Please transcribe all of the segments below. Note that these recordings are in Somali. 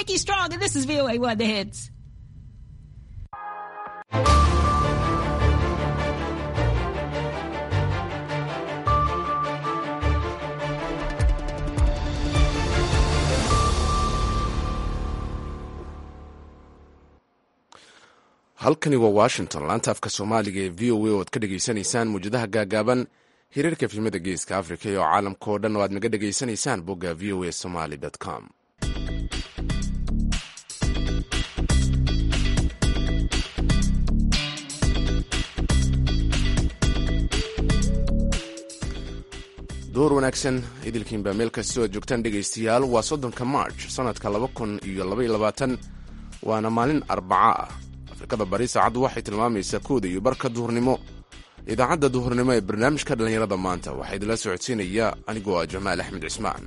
Nikki Strong, and this is VOA One The Hits. halkani waa washington laanta afka soomaaliga ee v o a oo aad ka dhegaysanaysaan muwjadaha gaagaaban hiriirka filimada geeska africa iyo caalamka oo dhan oo aad naga dhegaysanaysaan bogga v o a somaly com door wanaagsan idilkiinbaa meel kastoo aad joogtaan dhegaystayaal waa soddonka march sannadka laba kun iyo labaiyo labaatan waana maalin arbaca ah afrikada bari saacaddu waxay tilmaamaysaa kooda iyo barka duhurnimo idaacadda duhurnimo ee barnaamijka dhallinyarada maanta waxaa idinla socodsiinaya anigoo ah jamaal axmed cismaan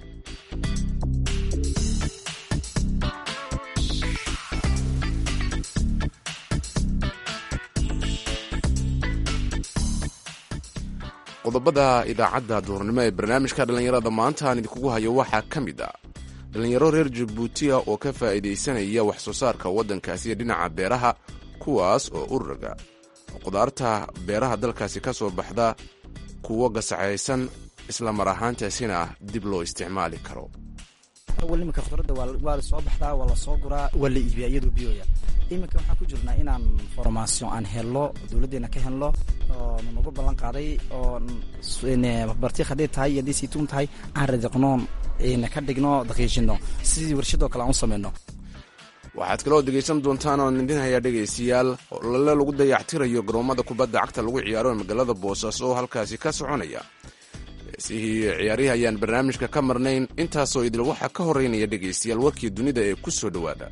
qodobada idaacadda duhurnimo ee barnaamijka dhallinyarada maanta aan idinkugu hayo waxaa ka mid ah dhallinyaro reer jabuutiya oo ka faa'iidaysanaya wax soo saarka waddankaasi iyo dhinaca beeraha kuwaas oo ururga qudaarta beeraha dalkaasi ka soo baxda kuwo gasacaysan isla mar ahaantaasina dib loo isticmaali karo awal iminka khudradda waa la soo baxdaa waa la soo guraa waa la iibiyaa iyadoo biyoya iminka waxaan ku jirnaa inaan formaation aan helno dowladdeena ka helno oo nagu ballan qaaday oo bartiik hadday tahay iyo hadday saytuun tahay aan radiqnoon ka dhigno daqiijino sidii warshadoo kale aan u samayno waxaad kaloo dhegaysan doontaan oon idin hayaa dhegaystayaal olole lagu dayactirayo garoommada kubadda cagta lagu ciyaaro ee magaalada boosaaso oo halkaasi ka soconaya heesihii ciyaarihi ayaan barnaamijka ka marnayn intaasoo idil waxaa ka horeynaya dhegaystayaal warkii dunida ee ku soo dhowaada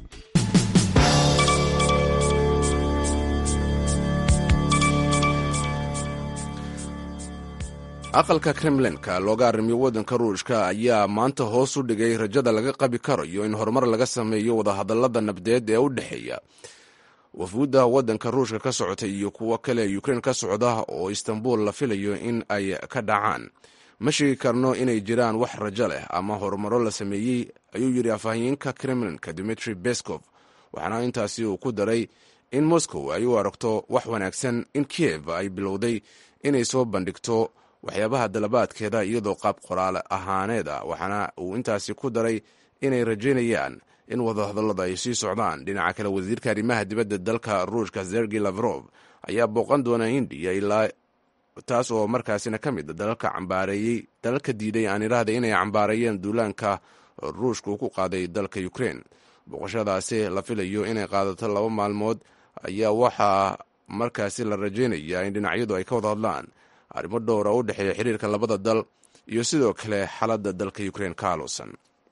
aqalka kremlinka looga arrimiyo waddanka ruushka ayaa maanta hoos u dhigay rajada laga qabi karayo in horumar laga sameeyo wadahadallada nabdeed ee u dhexeeya wafuudda waddanka ruushka ka socota iyo kuwo kale ukrein ka socda oo istanbul la filayo in ay ka dhacaan ma sheegi karno inay jiraan wax rajo leh ama horumaro la sameeyey ayuu yidhi afhayeenka kremlinka dimitri beskov waxaana intaasi uu ku daray in moscow ay u aragto wax wanaagsan in kiev ay bilowday inay soo bandhigto waxyaabaha dalabaadkeeda iyadoo qaab qoraal ahaaneed ah waxaana uu intaasi ku daray inay rajaynayaan in wadahadallada ay sii socdaan dhinaca kale wasiirka arrimaha dibadda dalka ruushka sergey lavrov ayaa booqan doona hindiya ilaa taas oo markaasina ka mid a dalalka cambaareeyey dalalka diiday aan idhaahda inay cambaareeyeen duulaanka ruushka uu ku qaaday dalka ukrein booqashadaasi la filayo inay qaadato laba maalmood ayaa waxaa markaasi la rajaynayaa in dhinacyadu ay ka wada hadlaan arrimo dhowra u dhexeeya xiriirka labada dal iyo sidoo kale xaaladda dalka ukrein ka aalusan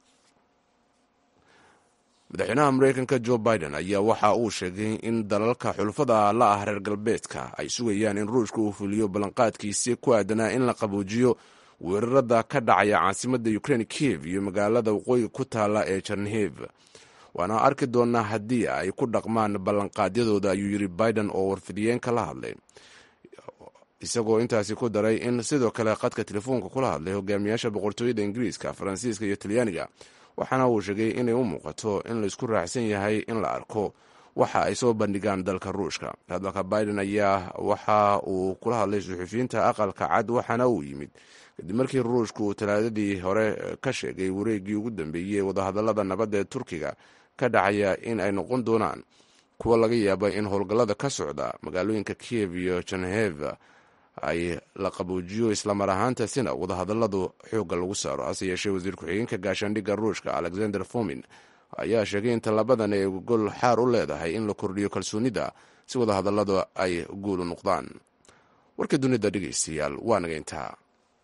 madaxweynaha mareykanka jo biden ayaa waxa uu sheegay in dalalka xulfada la ah reer galbeedka ay sugayaan in ruushka uu fuliyo ballanqaadkiisii ku aadanaa in la qabuujiyo weerarada ka dhacaya caasimadda ukrein kiev iyo magaalada waqooyiga ku taala ee jarnehev waana arki doonaa haddii ay ku dhaqmaan ballanqaadyadooda ayuu yidhi biden oo warfidiyeenka la hadlay isagoo intaasi ku daray in sidoo kale qadka telefoonka kula hadlay hogaamiyaasha boqortooyada ingiriiska faransiiska iyo talyaaniga waxaana uu sheegay inay u muuqato in laisku raacsan yahay in la arko waxa ay soo bandhigaan dalka ruushka hadalka biden ayaa waxa uu kula hadlay suxufiyiinta aqalka cad waxaana uu yimid kadib markii ruushka uu talaadadii hore ka sheegay wareeggii ugu dambeeyey ee wadahadallada nabadda ee turkiga ka dhacaya in ay noqon doonaan kuwa laga yaaba in howlgallada ka socda magaalooyinka kiev iyo jenheva ay la qabuujiyo islamar ahaantaasina wadahadalladu xoogga lagu saaro hase yeeshee wasiir ku-xigeenka gaashaandhigga ruushka alexander fomin ayaa sheegay in tallabadan ay gol xaar u leedahay in la kordhiyo kalsoonida si wadahadalladu ay guul u noqdaan warka dunida dhegaystayaal waa naga intaa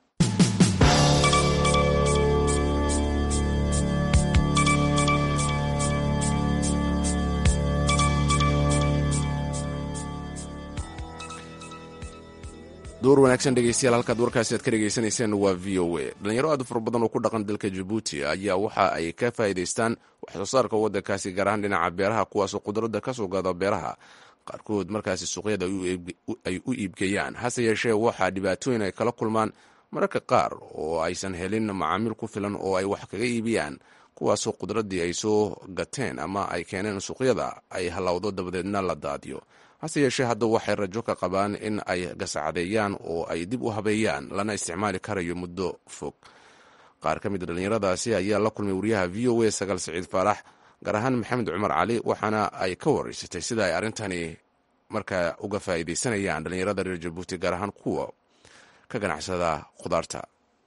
door wanaagsan dhegeystayaal halkaad warkaasi aad ka dhegaysanayseen waa v o a dhalinyaro aad u fara badan oo ku dhaqan dalka jabuuti ayaa waxa ay ka faa'iidaystaan wax soo saarka waddankaasi gaar ahaan dhinaca beeraha kuwaasoo qudradda ka soo gaada beeraha qaarkood markaasi suuqyada ay u iibgeeyaan hase yeeshee waxaa dhibaatooyin ay kala kulmaan mararka qaar oo aysan helin macaamiil ku filan oo ay wax kaga iibiyaan kuwaasoo qudraddii ay soo gateen ama ay keeneen suuqyada ay hallowdo dabadeedna la daadiyo hase yeeshee hadda waxay rajo ka qabaan in ay gasacdeeyaan oo ay dib u habeeyaan lana isticmaali karayo muddo fog qaar ka mid a dhallinyaradaasi ayaa la kulmay wariyaha v o a sagaal siciid faarax gaar ahaan maxamed cumar cali waxaana ay ka wareysatay sida ay arrintani markaa uga faa'iidaysanayaan dhallinyarada reer jabuuti gaar ahaan kuwa ka ganacsada khudaarta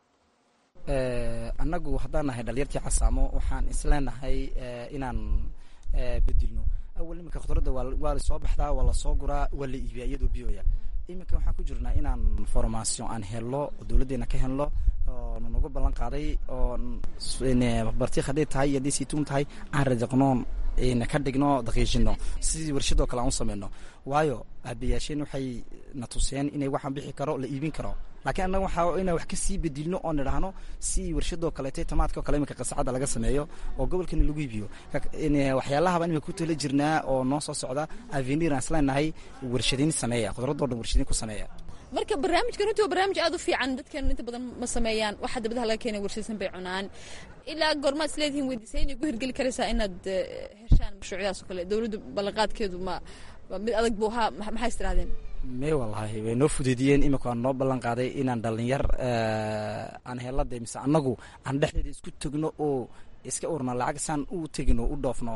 annagu haddaan nahay dhalinyartii casaamo waxaan isleenahay inaan bedilno awal iminka khudradda waa la soo baxdaa waa lasoo guraa waa la iibiyaa iyadoo biyoya iminka waxaan ku jirnaa inaan formation aan helno dowladdeena ka helno oo nanagu ballan qaaday oo bartiik hadday tahay iyo hadday saytuun tahay aan radiqnoon ka dhigno daqiijino sidii warshadoo kale aan u sameyno waayo aabayaasheen waxay na tuseen inay waxaan bixi karo la iibin karo laakiin annaga waxaa inaan wax kasii bedilno oo nidhaahno si warshadoo kaleetay tamaadka o kale iminka qasacadda laga sameeyo oo gobolkana lagu iibiyo waxyaalahaba imika ku tala jirnaa oo noo soo socda avenir aan isleenahay warshadayn sameeya khudradoo dhan warshadayn ku sameeya marka barnaamijkan runtii waa barnaamij aad u fiican dadkan inta badan ma sameeyaan waxa dabadaha laga keenay warshadsan bay cunaan ilaa goormaad isleedihiin weydiisay inay ku hirgeli karaysaa inaad heshaan mashruucyadaas oo kale dowladdu ballanqaadkeedu ma mid adag buu ahaa maxay is tirahdeen me wallahi way noo fudeediyeen imika waan noo ballan qaaday inaan dhalinyar aan helada mise annagu aan dhexdeeda isku tegno oo iska urna lacag saan u tegino u dhoofno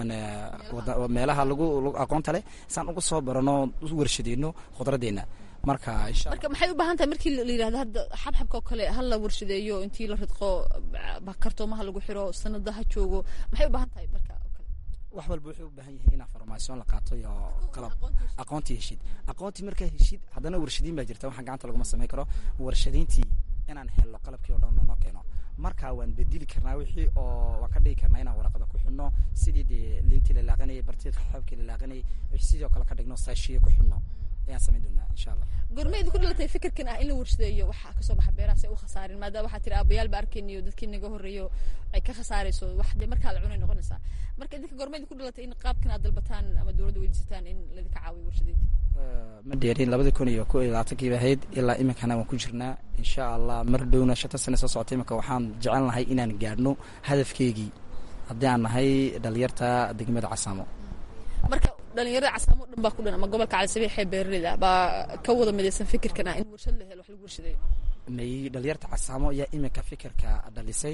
meelaha lagu aqoonta leh saan uga soo barano u warshadeyno khudraddeena marka marka maxay u baahan tahay markii la yidhahdo hadda xabxabka oo kale ha la warshadeeyo intii la ridqo kartoomaha lagu xiro sanada ha joogo maxay u baahan tahay marka wax walba wuxuu u baahan yahay inaa farmasion la qaato iyo qalab aqoontii heshid aqoontii markaa heshid haddana warshadiin baa jirta waxaan gacanta laguma samayn karo warshadayntii inaan helno qalabkii o dhan noo keeno marka waan bedeli karnaa wixii oo waan ka dhigi karnaa inaan waraqada ku xidhno sidii dee liintii la laaqanayay bartiid xabkii la laaqanayay sidoo kale ka dhigno saashiye ku xidhno ayaan samayn doonaa insha allah gormeed ku dhalatay fikirkan ah in la warshadeeyo waxaa kasoo baxa beeraha si ay u khasaarin maadaama waxaa tiri aabayaal ba arkayniyo dadkii naga horreeyo ay ka khasaarayso wax dee markaa la cunay noqonaysaa marka idinka gormeed ku dhalatay in qaabkan aad dalbataan ama dowladda weydiisataan in ladinka caawiyo warshadeynta ma dheerin labadii kun iyo ko iyo labaatankiiba ahayd ilaa iminkana waan ku jirnaa insha allah mar dhowna shanta sane soo socota iminka waxaan jecel nahay inaan gaadhno hadafkeygii haddii aan nahay dhalinyarta degmada casaamo marka dhalinyarada casaamo o dhan baa ku dhan ama gobolka calisabiix ee beeraleyda baa ka wada midaysan fikirkan ah in warshad la helo wax lagu warshadeeyo may dhalinyarta casaamo ayaa iminka fikirka dhalisay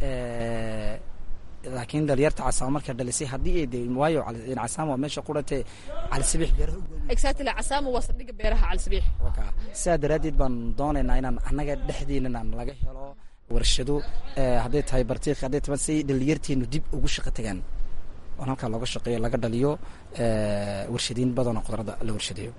laakiin dhalinyarta casaamo markaa dhalisay haddii ay de waayo casaamo waa meesha qurante calisabiix beeraha exactly casaamo waa saldhigga beeraha calisabiix sidaa daraaddeed baan doonaynaa inaan annaga dhexdeenan laga helo warshado hadday tahay bartiik hadday tahay si dhalinyarteenu dib ugu shaqo tagaan oon halkaa looga shaqeeyo laga dhaliyo warshadiin badanoo khudradda la warshadeeyo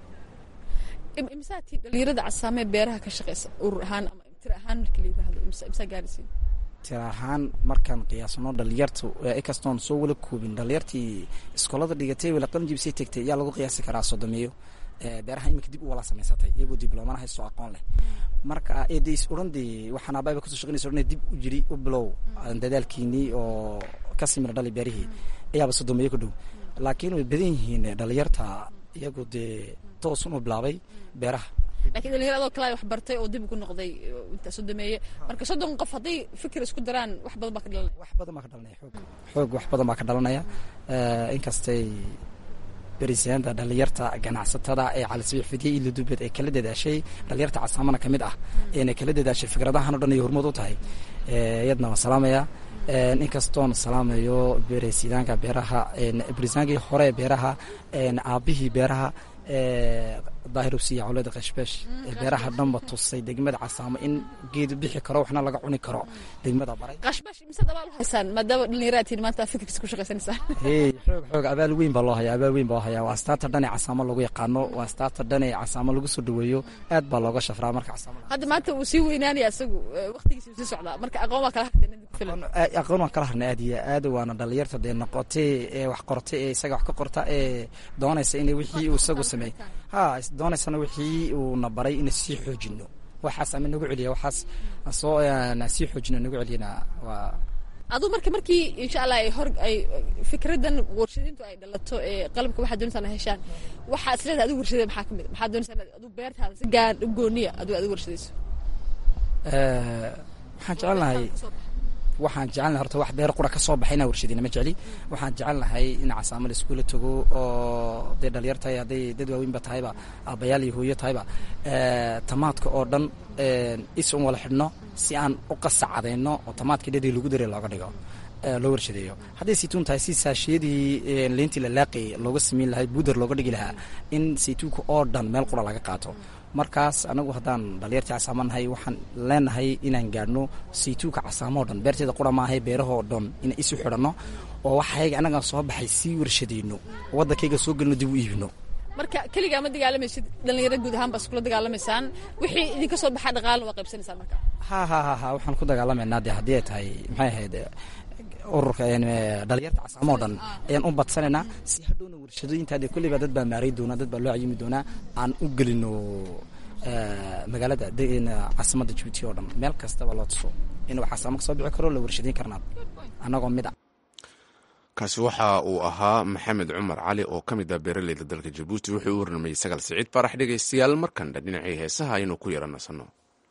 imsaatii dhalinyarada casaamee beeraha ka shaqeysa urur ahaan ama tir ahaan markii la yidhaahdo imsaa gaarisiin tir ahaan markaan qiyaasno dhalinyartu ikastoon soo wala koobin dhalinyartii iskoolada dhigatay wala qalinjibisay tegtay ayaa lagu qiyaasi karaa sodomeeyo beeraha iminka dib u wala samaysatay iyagoo dibloomana haysto aqoon leh marka eedays odhan dee waxaan aababa kasoo shaqeynaysa odhan dib u jiri u bilow dadaalkiinii oo ka simira dhali beerihii ayaaba sodomeeyo ku dhow laakiin way badan yihiin dhalinyarta iyagu dee toosun u bilaabay beeraha lakiin dhalinyar adoo kale wax bartay oo dib ugu noqday inta sodomeeye marka soddon qof hadday fikir isku daraan wax badan baa ka dhalanaya wax badan baa ka dhalanaya xoog xoog wax badan baa ka dhalanaya inkastay berisaanta dhalinyarta ganacsatada ee calisabiix fidye iyo ladubeed ay kala dadaashay dhalinyarta casaamana ka mid ah eena kala dadaashay fikradahan o dhan iyo hormood u tahay iyadna waan salaamaya inkastoon salaamayo beresidaanka beeraha berisaankii hore beeraha aabihii beeraha daahirubsiya cawlada qashbeesh ee beeraha dhanba tusay degmada casaamo in geedu bixi karo waxna laga cuni karo degmada baray qashbeesh mise dabaal u haysaan maadaama dhalinyaraad tihin maanta fikirkiisa ku shaqaysanaysaan hey xoog xoog abaal weyn baa loo hayaa abaal weyn baa loo hayaa waa astaarta dhan ee casaamo lagu yaqaano waa astaarta dhan ee casaamo lagu soo dhaweeyo aad baa looga shafraa marka casaamo hadda maanta wuu sii weynaanaya isagu waqtigiisa wuu sii socdaa marka aqoon waa kala harteen ku filan aqoon waan kala harnay aad iyo aad waana dhalinyarta dee noqotay ee wax qortay ee isaga wax ka qorta ee doonaysa inay wixii uu isagu sameeyey ha doonaysana wixii uuna baray ina sii xoojino waxaas ama nagu celiya waxaas soo sii xoojino nagu celiyana waa aduu marka markii insha allah ay hor ay fikradan warshadintu ay dhalato ee qalabka waxaa doonaysaa heshaan waxaa isleedahay adigu warshadee maxaa kamid maxaa doonaysaa aduu beertaada si gaar u gooniya aduu adigu warshadayso waxaan jecelnahay waxaan jecelnahay horta wax beer qura ka soo baxay inaan warshadina ma jecli waxaan jecelnahay in casaamo la iskuula tago oo dee dhalinyar tahay hadday dad waaweynba tahayba aabbayaal iyo hooyo tahayba tamaadka oo dhan is un wala xidhno si aan u qasacadayno oo tamaadka dhadii lagu daray looga dhigo loo warshadeeyo hadday saytuun tahay si saashiyadii leentii la laaqay looga sameyn lahay buuder looga dhigi lahaa in saytuunka oo dhan meel qura laga qaato markaas anagu haddaan dhalinyartii casaamo nahay waxaan leenahay inaan gaadhno saytuunka casaamo o dhan beerteeda qura maahay beerahoo dhan inaan isu xidhanno oo waxayga annagaan soo baxay sii warshadeyno oo waddankayga soo gelino dib u iibino marka keligaa ma dagaalamaysid dhalinyaro guud ahaan baa iskula dagaalamaysaan wixii idinka soo baxaa dhaqaalna waa qaybsanaysaan marka ha ha ha ha waxaan ku dagaalamaynaa dee haddii ay tahay maxay ahayd ururka dhalinyarta casaamo o dhan ayaan u badsanaynaa si hadhowna warshadooyinta dee kolleyba dad baa maaray doonaa dad baa loo cayimi doonaa aan u gelino magaalada caasimadda jabuuti oo dhan meel kastaba loo tuso inuu casaamo ka soo bixi karo la warshadeyn karnaa annagoo mid a kaasi waxa uu ahaa maxamed cumar cali oo ka mid ah beeraleyda dalka jabuuti wuxuu u warnamayey sagal siciid faarax dhegaystayaal markandha dhinacii heesaha aynu ku yara nasanno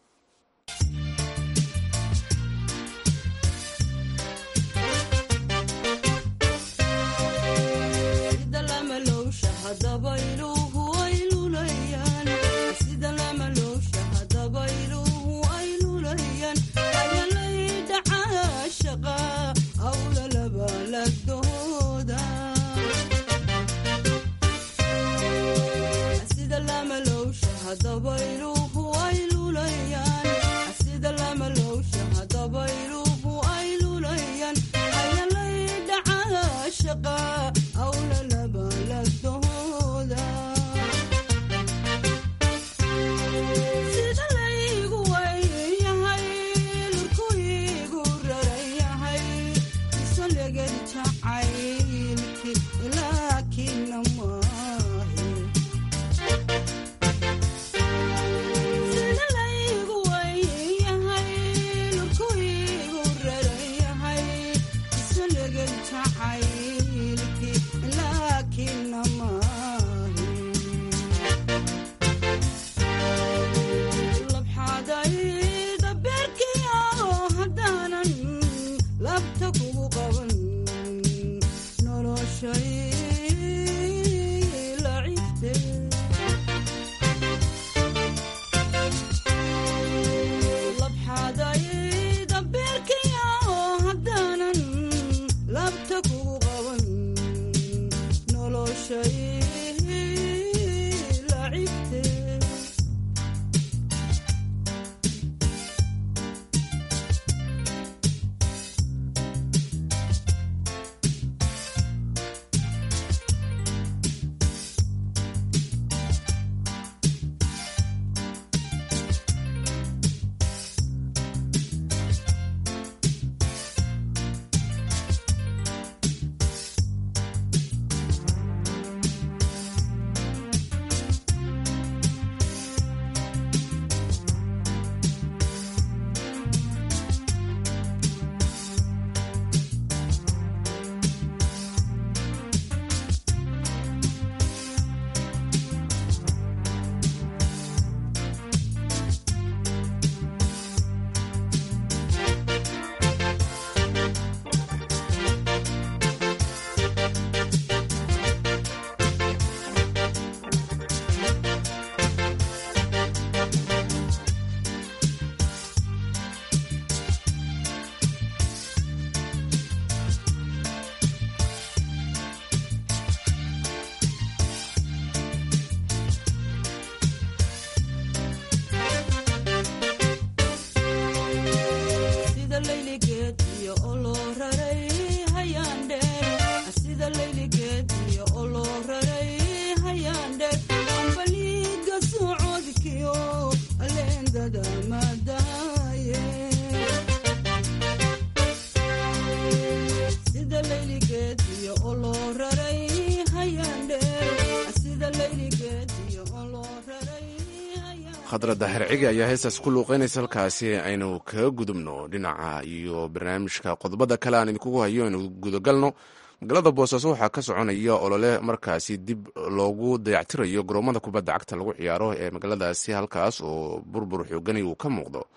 khadradda hercigi ayaa heestaas ku luuqeynaysa halkaasi aynu kaga gudubno dhinaca iyo barnaamijka qodobada kale aan idinkugu hayo aynu gudagalno magaalada boosaaso waxaa ka soconaya olole markaasi dib loogu dayactirayo garoomada kubadda cagta lagu ciyaaro ee magaaladaasi halkaas oo burbur xoogani uu ka muuqdo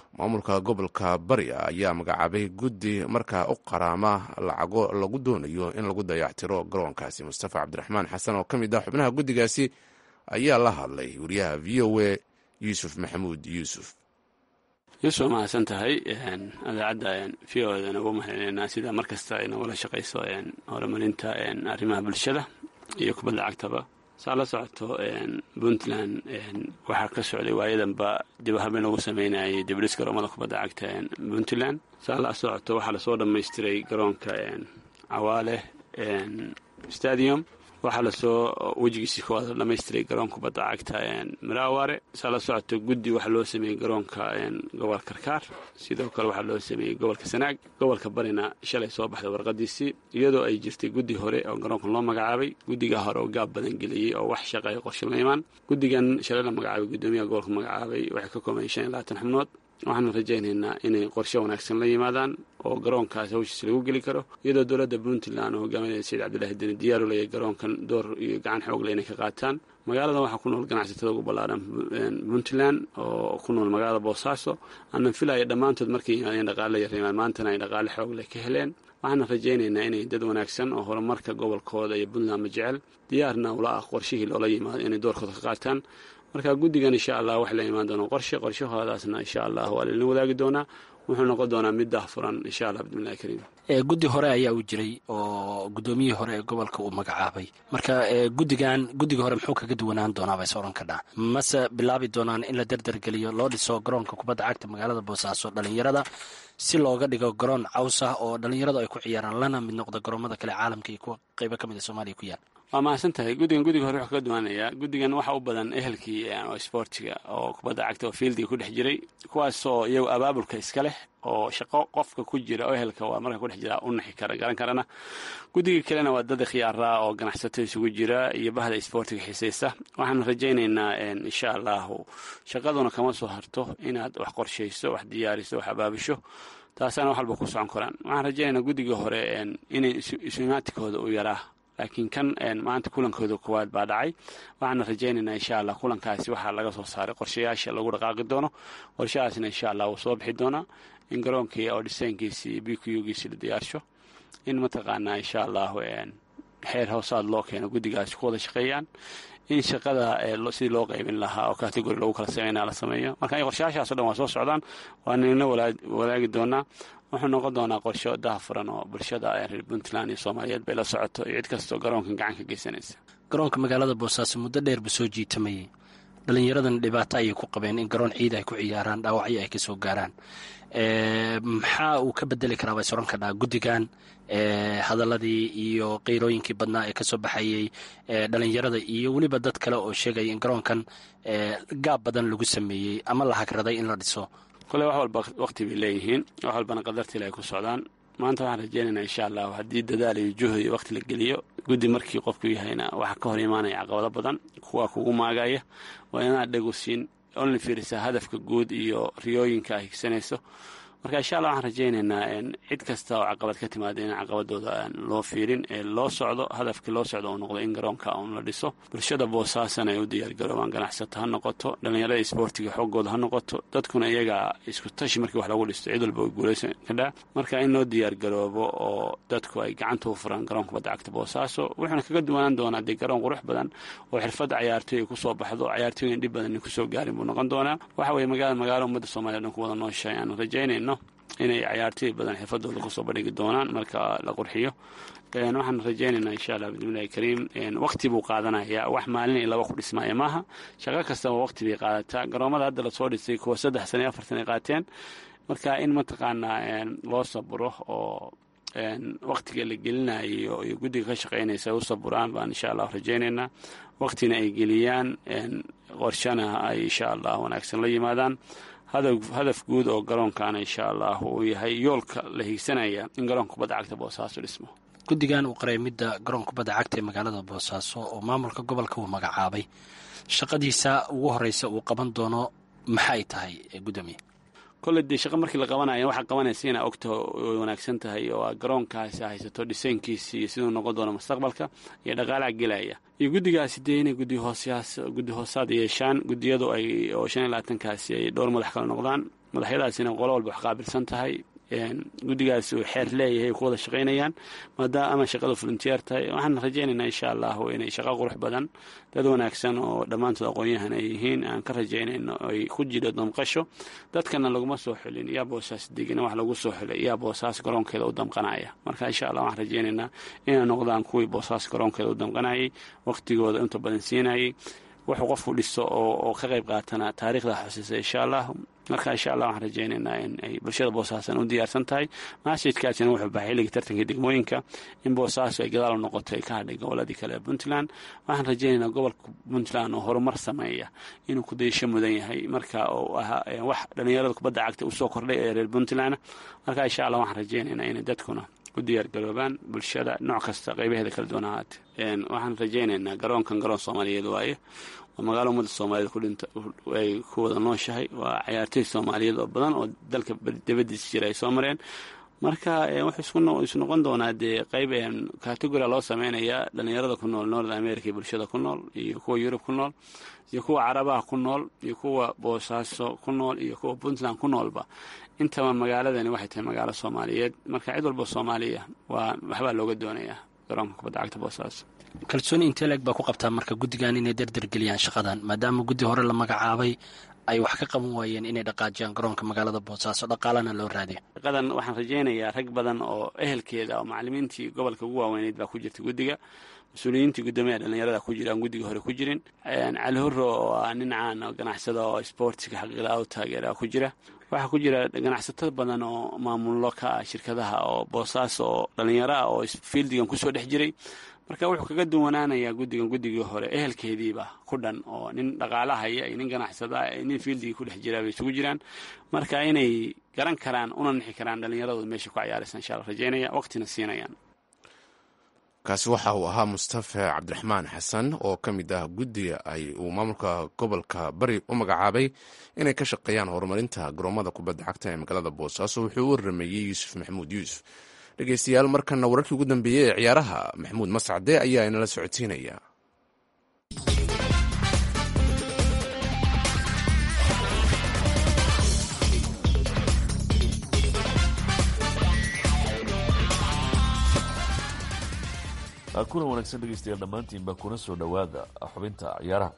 maamulka gobolka bari ayaa magacaabay guddi markaa u qaraama lacago lagu doonayo in lagu dayactiro garoonkaasi mustafa cabdiraxmaan xasan oo ka mid ah xubnaha guddigaasi ayaa la hadlay wariyaha v o a yuusuf maxamuud yuusuf yuusuf mahadsan tahay idaacadda v o da nagu mahadcelinaa sida mar kasta ay nagula shaqayso horumarinta arrimaha bulshada iyo kubadda cagtaba saa la socoto puntland waxaa ka socday waayadanba dib habeen lagu sameynayay dibdhis garoomada kubadda cagta puntland saa la socoto waxaa lasoo dhammaystiray garoonka cawaale stadium waxaa lasoo wejigiisii koowaad dhamaystiray garoon kubadda cagta maraaware saa la socoto guddi waxaa loo sameeyey garoonka gobolka karkaar sidoo kale waxaa loo sameeyey gobolka sanaag gobolka barina shalay soo baxday warqadiisii iyadoo ay jirtay guddi hore oo garoonkan loo magacaabay guddigaa hore oo gaab badan geliyey oo wax shaqeeya qorshe la imaan guddigan shalay la magacaabay guddoomiyaha gobolka magacaabay waxay ka kooban shan iyo labaatan xubnood waxaanu rajaynaynaa inay qorshe wanaagsan la yimaadaan oo garoonkaas hawshiis lagu geli karo iyadoo dowladda puntland oo hogaaminaya sayid cabdilaahi deni diyaaru leeyahy garoonkan door iyo gacan xoogle inay ka qaataan magaaladan waxaa ku nool ganacsatada ugu ballaaran puntland oo ku nool magaalada boosaaso aanan filaya dhammaantood markay yimaadeen dhaqaale yarrimaan maantana ay dhaqaale xoogle ka heleen waxaana rajaynaynaa inay dad wanaagsan oo horumarka gobolkooda iyo puntlandma jecel diyaarna ula ah qorshihii loola yimaado inay doorkooda ka qaataan marka guddigan insha allah waxay la imaan doonaa qorshe qorshahoodaasna insha allah waa lailin wadaagi doonaa wuxuu noqon doonaa mid daahfuran insha allah bismillahi kariim guddi hore ayaa u jiray oo guddoomiyihii hore ee gobolka uu magacaabay marka guddigan guddiga hore muxuu kaga duwanaan doonaa bay soran kadhaa mase bilaabi doonaan in la derdergeliyo loo dhiso garoonka kubadda cagta magaalada boosaaso dhalinyarada si looga dhigo garoon caws ah oo dhalinyaradu ay ku ciyaaraan lana mid noqda garoomada kale caalamka iyo kuwa qeybo ka mid a soomaaliya ku yaal waa mahadsan tahay guddigan guddiga hore wuxuu kaga duwaanayaa guddigan waxa u badan ehelkii sboortiga oo kubadda cagta oo fiildiga ku dhex jiray kuwaasoo iyagu abaabulka iska leh oo shaqo qofka ku jira oo ehelka waa marka ku dhex jira u naxi kara garan karana guddiga kalena waa dad khiyaaraa oo ganacsato isugu jira iyo bahda sboortiga xiisaysa waxaan rajaynaynaa insha allahu shaqaduna kama soo harto inaad wax qorshayso wax diyaariso wax abaabisho taasaana wax walba ku socon karaan waxaan rajaynaynaa guddiga hore inay isumaatikooda u yaraa laakiin kan maanta kulankooda koowaad baa dhacay waxaana rajaynaynaa insha allah kulankaasi waxaa laga soo saaray qorshayaasha lagu dhaqaaqi doono qorshahaasna insha allah wuu soo bixi doonaa in garoonkii oo dhisaynkiisi iyo b q ugiisi la diyaarsho in mataqaanaa insha allahu xeer hoosaad loo keeno guddigaasi ku wada shaqeeyaan in shaqada sidii loo qaybin lahaa oo categori lagu kala sameynaa la sameeyo marka qorshayaashaaso dhan waa soo socdaan waa nina wadaagi doonaa wuxuu noqon doonaa qorsho daahfuran oo bulshada reer puntland iyo soomaaliyeed bay la socoto iyo cid kastoo garoonkan gacan ka geysanaysa garoonka magaalada boosaaso muddo dheer ba soo jiitamayay dhallinyaradan dhibaato ayay ku qabeen in garoon ciid ay ku ciyaaraan dhaawacyo ay ka soo gaaraan maxaa uu ka bedeli karaa bay soran kadhaa guddigan hadaladii iyo qiirooyinkii badnaa ee kasoo baxayey dhalinyarada iyo weliba dad kale oo sheegaya in garoonkan gaab badan lagu sameeyey ama la hagraday in la dhiso kole wax walba waqti bay leeyihiin wax walbana qadartiil ay ku socdaan maanta waxaan rajaynaynaa insha allahu haddii dadaal iyo juhd iyo waqti la geliyo guddi markii qofku yahayna waxaa ka hor imaanaya caqabado badan kuwaa kugu maagaya waa inaad dhegu siin onla fiirisaa hadafka guud iyo riyooyinka ay higsanayso marka insha allah waxaan rajaynaynaa cid kasta oo caqabad ka timaada in caqabadooda loo fiirin ee loo socdo hadafkii loo socdo uu noqdo in garoonka un la dhiso bulshada boosaasan ay u diyaargaroobaan ganacsato ha noqoto dhallinyarada isboortiga xoogooda ha noqoto dadkuna iyaga isku tashi markii wax lagu dhisto cid walba way guulaysan kadhaa marka in loo diyaargaroobo oo dadku ay gacanta u furaan garoonka badda cagta boosaaso wuxuuna kaga duwanaan doonaa dee garoon qurux badan oo xirfadda cayaartooy ay kusoo baxdo cayaartooyin dhib badan kusoo gaarin buu noqon doonaa waxa weye magaalada magaalo ummadda soomaliya dhan ku wada nooshahay aanu rajaynayno inay cayaartooy badan xirfadooda kusoo bandhigi doonaan marka la qurxiyo waxaan rajaynaynaa insha allah bismillahi kariim waqti buu qaadanayaa wax maalin iyo laba ku dhismaaya maaha shaqo kastaba waqti bay qaadataa garoomada hadda lasoo dhisay kuwa saddex sana iyo afartan ay qaateen marka in mataqaanaa loo saburo oo waqtiga la gelinayo iyo guddiga ka shaqeynaysa ay u saburaan baan insha allah rajaynaynaa waqtina ay geliyaan qorshana ay insha allah wanaagsan la yimaadaan hadaf guud oo garoonkaana insha allah uu yahay yoolka la higsanaya in garoonka kubadda cagta boosaaso dhismo guddigan uu qaray midda garoonka kubadda cagta ee magaalada boosaaso oo maamulka gobolka uu magacaabay shaqadiisa ugu horeysa uu qaban doono maxay tahay gudoomiye kolle dee shaqo markii la qabanayo waxaa qabanaysa inaa ogta way wanaagsan tahay oo garoonkaasi haysato dhisaynkiisi iyo siduu noqon doono mustaqbalka iyo dhaqaalaha gelaya iyo guddigaasi dee inay guddi hoosyaas guddi hoosaad yeeshaan guddiyadu ay oo shan iyo labaatankaasi ay dhowr madax kale noqdaan madaxyadaasina qolo walba wax qaabilsan tahay guddigaas uu xeer leeyahay ku wada shaqaynayaan maadaama shaqada volunteer tahay waxaan rajaynaynaa insha allahu inay shaqo qurux badan dad wanaagsan oo dhammaantood aqoon-yahan ay yihiin aan ka rajaynayno ay ku jiro damqasho dadkana laguma soo xulin yaa boosaas degina wax lagu soo xulay yaa boosaas garoonkeeda u damqanaya marka insha allah waxaan rajaynaynaa inay noqdaan kuwii boosaas garoonkeeda u damqanayay waqtigooda inta badan siinayay wuxuu qofku dhiso oo ka qayb qaatana taariikhda xusisa insha allah marka insha allah waxaan rajaynaynaa in ay bulshada boosaasan u diyaarsan tahay masjidkaasina wuxuu baxay xilligii tartanka degmooyinka in boosaasu ay gadaal u noqoto ay ka hadhay goboladii kale ee puntland waxaan rajaynaynaa gobolka puntland oo horumar sameeya inuu kudayasho mudan yahay marka oo ahaa wax dhallinyarada kubadda cagta usoo kordhay ee reer puntland marka insha allah waxaan rajaynaynaa inay dadkuna u diyaargaroobaan bulshada nooc kasta qaybaheeda kala duwan ahaate waxaan rajaynaynaa garoonkan garoon soomaaliyeed waaye waa magaalo ummadda soomaaliyeed kudhinta ay ku wada nooshahay waa cayaartoy soomaaliyeed oo badan oo dalka dabadiisa jira ay soo mareen marka wuxuu isu noqon doonaa dee qayb categoria loo sameynayaa dhallinyarada ku nool north america iyo bulshada ku nool iyo kuwa yurub ku nool iyo kuwa carabaha ku nool iyo kuwa boosaaso ku nool iyo kuwa puntland ku noolba intaba magaaladani waxay tahay magaalo soomaaliyeed marka cid walba soomaaliya waa waxbaa looga doonayaa garoonka kubadda cagta boosaaso kalsooni inteleg baa ku qabtaa marka guddigan inay dardargeliyaan shaqadan maadaama guddi hore la magacaabay ay wax ka qaban waayeen inay dhaqaajiyaan garoonka magaalada boosaaso dhaqaalana loo raadiyo shaqadan waxaan rajaynayaa rag badan oo ehelkeeda oo macalimiintii gobolka ugu waaweyneyd baa ku jirta guddiga mas-uuliyiintii guddoomiyaha dhallinyarada ku jira aan guddiga hore ku jirin cali hurro oo ah nin caan oo ganacsada oo sportiga xaqiiqda u taageera ku jira waxaa ku jira ganacsato badan oo maamullo ka ah shirkadaha oo boosaaso oo dhallinyaro ah oo fiildigan kusoo dhex jiray marka wuxuu kaga duwanaanayaa guddigan guddigii hore ehelkeediiba ku dhan oo nin dhaqaalahaya iyo nin ganacsada nin fiildigii ku dhex jiraa bay isugu jiraan marka inay garan karaan una nixi karaan dhallinyaradooda meesha ku cayaaraysa insha alla rajaynaya waqtina siinayaan kaasi waxa uu ahaa mustafe cabdiraxmaan xasan oo ka mid ah guddiga ay uu maamulka gobolka bari u magacaabay inay ka shaqeeyaan horumarinta garoomada kubadda cagta ee magaalada boosaaso wuxuu u warameeyey yuusuf maxamuud yuusuf dhegeystayaal markana wararkii ugu dambeeyey ee ciyaaraha maxamuud mascade ayaa inala socodsiinaya kulan wanaagsan dhegeystayaal dhammaantiinba kuna soo dhowaada xubinta ciyaaraha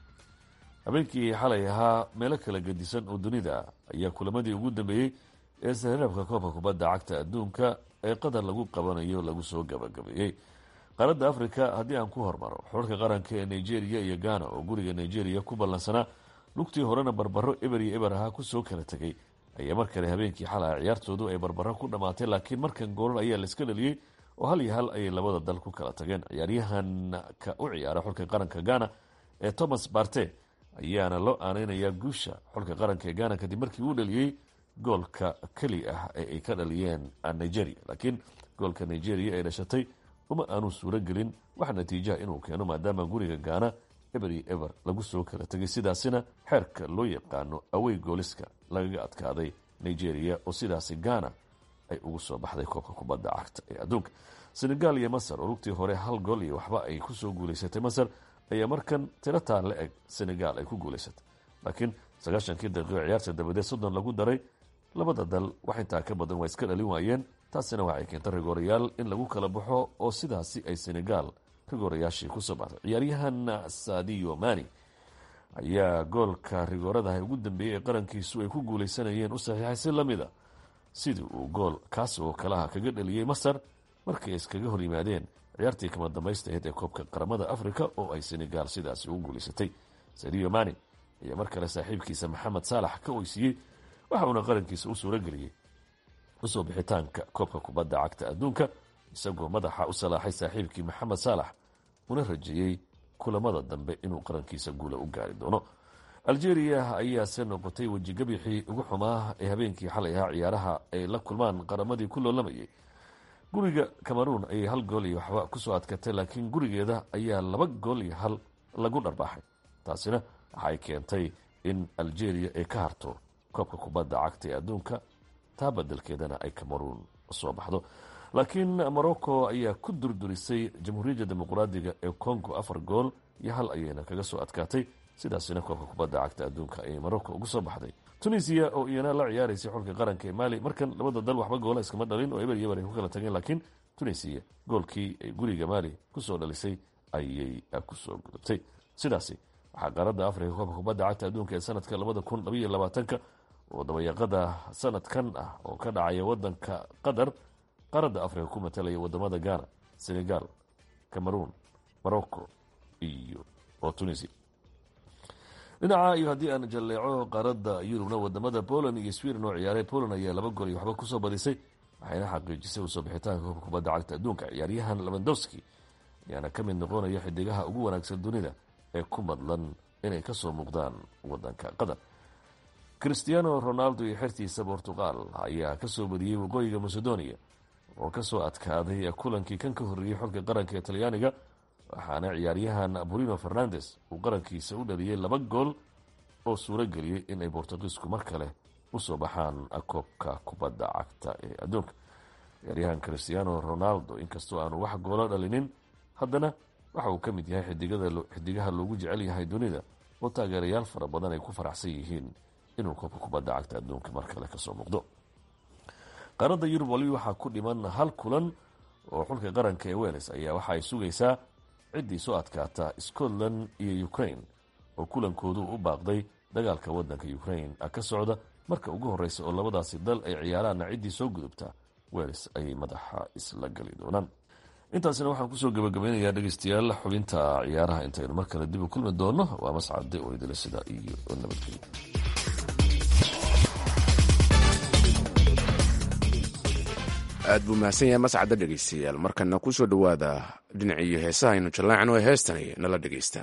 habeenkii xalay ahaa meelo kala gedisan oo dunida ayaa kulamadii ugu dambeeyey ee sahraabka koobka kubadda cagta adduunka ee qatar lagu qabanayo lagu soo gabagabeeyey qaaradda africa haddii aan ku hormaro xulka qaranka ee nigeria iyo ghana oo guriga nigeria ku ballansanaa lugtii horena barbaro eber iyo eber ahaa kusoo kala tegay ayaa mar kale habeenkii xalay ciyaartoodu ay barbaro ku dhammaatay laakiin markan goolal ayaa laiska dhaliyey oo hal iyo hal ayay labada dal ku kala tageen ciyaaryahanka u ciyaara xulka qaranka ghana ee thomas barte ayaana loo aaneynayaa guusha xulka qaranka ee ghana kadib markii uu dhaliyey goolka keli ah ee ay ka dhaliyeen nigeria laakiin goolka nigeria ee dhashatay uma aanu suuro gelin wax natiijaha inuu keeno maadaama guriga gaana eber iyo eber lagu soo kala tegay sidaasina xeerka loo yaqaano awey gooliska lagaga adkaaday nigeria oo sidaasi ghana ay ugu soo baxday koobka kubadda cagta ee adduunka senegal iyo masar oo lugtii hore hal gool iyo waxba ay kusoo guuleysatay masar ayaa markan tirataan la eg senegal ay ku guuleysatay laakiin sagaashankii daqiiqo ciyaarta dabadeed soddon lagu daray labada dal wax intaa ka badan waa iska dhalin waayeen taasina waxay keentay rigoorayaal in lagu kala baxo oo sidaasi ay senegal rigoorayaashii kusoo baxday ciyaaryahan sadio mani ayaa goolka rigooradaha ugu dambeeyey ee qarankiisu ay ku guuleysanayeen u saxiixay si lamid a sidii uu gool kaas oo kalaha kaga dhaliyey masar markay iskaga hor yimaadeen ciyaartii kama dambaystaheed ee koobka qaramada africa oo ay senegal sidaasi ugu guuleysatay sadio mani ayaa mar kale saaxiibkiisa maxamed saalax ka oysiiyey waxa uuna qarankiisa u suuro geliyey usoo bixitaanka koobka kubadda cagta adduunka isagoo madaxa u salaaxay saaxiibkii maxamed saalax una rajeeyey kulamada dambe inuu qarankiisa guula u gaari doono algeria ayaase noqotay wejigabixii ugu xumaa ee habeenkii xalay ahaa ciyaaraha ay la kulmaan qaramadii ku loolamayay guriga cameroon ayay hal gool iyo waxba kusoo adkatay laakiin gurigeeda ayaa laba gool iyo hal lagu dharbaaxay taasina waxay keentay in algeria ay ka harto koobka kubadda cagta ee adduunka taa badelkeedana ay cameroon soo baxdo laakiin morocco ayaa ku durdurisay jamhuuriyadda dimuqraadiga ee congo afar gool iyo hal ayayna kaga soo adkaatay sidaasina koobka kubadda cagta adduunka ayay morocco ugu soo baxday tunisiya oo iyana la ciyaaraysay xulka qaranka ee maali markan labada dal waxba goola iskama dhalin oo eber iyo eber ay ku kala tageen laakiin tunisiya goolkii ay guriga maali kusoo dhalisay ayay kusoo gudubtay sidaasi waxaa qaaradda afrika koobka kubadda cagta adduunka ee sanadka labada kun labaiyo labaatanka oo dabayaqada sanadkan ah oo ka dhacaya wadanka qatar qaaradda afrika ku matalaya wadamada ghana senegal cameroon morocco iyo oo tunisia dhinaca iyo haddii aan jalleeco qaaradda yurubna wadamada poland iyo sweden oo ciyaaray poland ayaa laba gool iyo waxba kusoo badisay waxayna xaqiijisay usoo bixitaanka koobka kubadda cagta adduunka ciyaaryahan lewandowski ayaana ka mid noqonaya xidigaha ugu wanaagsan dunida ee ku madlan inay kasoo muuqdaan wadanka qatar christiano ronaldo iyo xertiisa bortugal ayaa kasoo badiyey waqooyiga macedonia oo kasoo adkaaday kulankii kan ka horreeyey xulka qaranka ee talyaaniga waxaana ciyaaryahan bruno fernandes uu qarankiisa u dhaliyey laba gool oo suuro geliyey inay bortugiisku mar kale usoo baxaan koobka kubadda cagta ee adduunka ciyaaryahan christiano ronaldo inkastoo aanu wax goolo dhalinin haddana waxa uu ka mid yahay xidigaha loogu jecel yahay dunida oo taageerayaal fara badan ay ku faraxsan yihiin inuu koobka kubadda cagta adduunka mar kale kasoo muuqdo qaaradda yurub walibi waxaa ku dhiman hal kulan oo xulka qaranka ee wales ayaa waxa ay sugaysaa ciddii soo adkaata scotland iyo ukraine oo kulankoodu u baaqday dagaalka wadanka ukraine ka socda marka ugu horeysa oo labadaasi dal ay ciyaaraanna ciddii soo gudubta wales ayay madaxa isla gali doonaan intaasina waxaan kusoo gabagabeynayaa dhegeystayaal xubinta ciyaaraha intaynu mar kale dib u kulmi doono waa mascade oo idila sida iyo nabadgelyo aad buu mahadsan yahay mascadda dhegeystayaal markana kusoo dhowaada dhinaciiyo heesaha aynu jallaacno ee heestani nala dhegeysta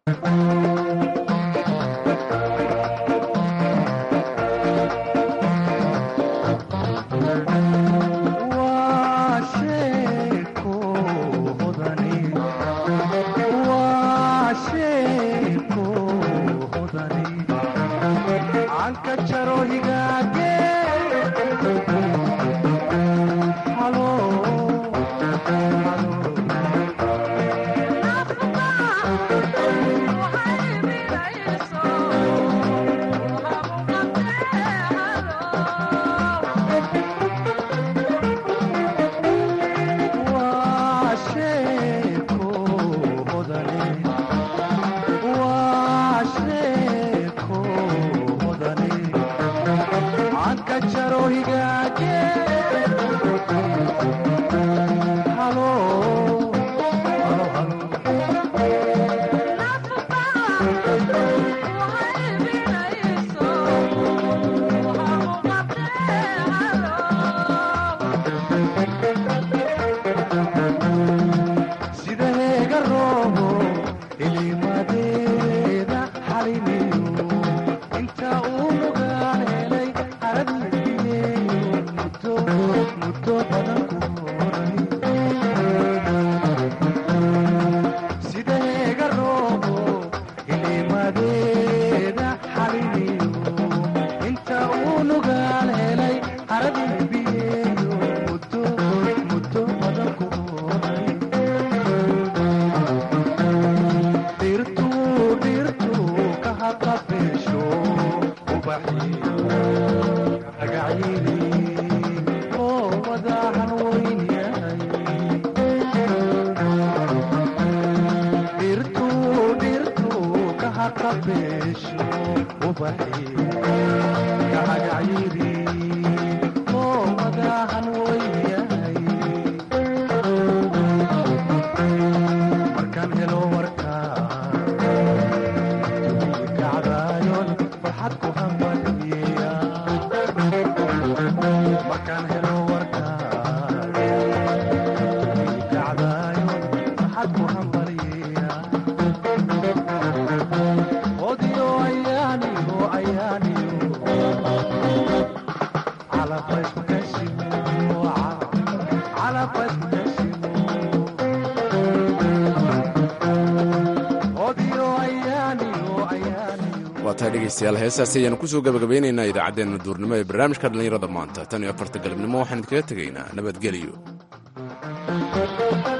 dhegeystayaal heestaasi ayaanu kusoo gabagabaynaynaa idaacaddeenna duurnimo ee barnaamijka dhallinyarada maanta tan iyo afarta galabnimo waxaan idinkaga tegaynaa nabadgelyo